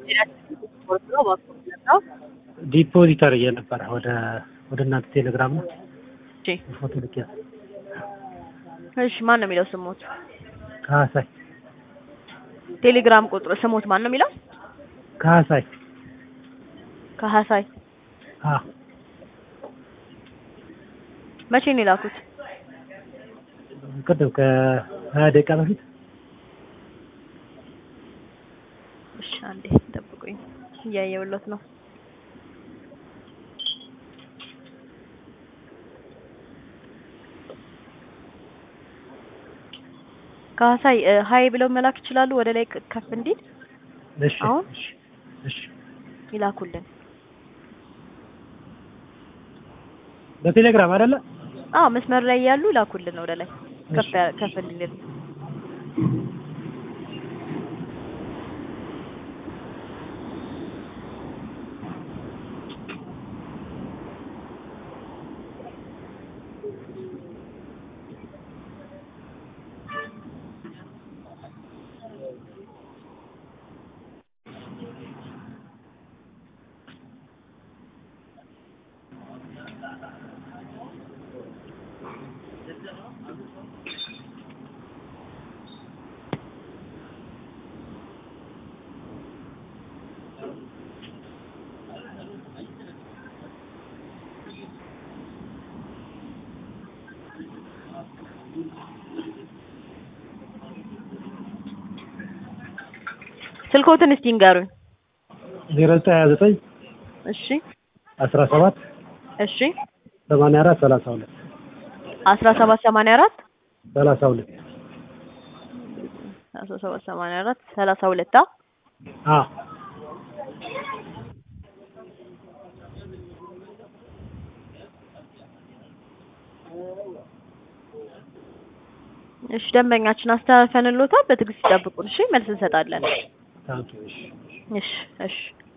ዲፖዚት አድርጌ ነበረ ወደ ወደ እናንተ ቴሌግራም ነው እሺ ፎቶ ልኬ እሺ ማን ነው የሚለው ስሞት? ካሳይ ቴሌግራም ቁጥሩ ስሞት ማን ነው የሚለው? ካሳይ ከሀሳይ አ መቼ ነው የላኩት? ቅድም ከሀያ ደቂቃ በፊት እሺ አንዴ ጠብቁኝ፣ እያየሁለት ነው። ከሀሳይ ሀይ ብለው መላክ ይችላሉ። ወደ ላይ ቅ- ከፍ እንዲል እሺ አሁን? እሺ እሺ ይላኩልን። በቴሌግራም አይደለ አዎ መስመር ላይ ያሉ ይላኩልን ወደ ላይ ከፍ እሺ። ያ- ከፍ እንዲል ስልኮትን እስቲ ንገሩኝ። ዜሮ ዘጠኝ ሀያ ዘጠኝ እሺ አስራ ሰባት እሺ ሰማንያ አራት ሰላሳ ሁለት አስራ ሰባት ሰማንያ አራት ሰላሳ ሁለት አስራ ሰባት ሰማንያ አራት ሰላሳ ሁለት አ አ እሺ ደንበኛችን አስተላልፈንልዎታል። በትዕግስት ይጠብቁን። እሺ መልስ እንሰጣለን። ታንኪ እሺ እሺ እሺ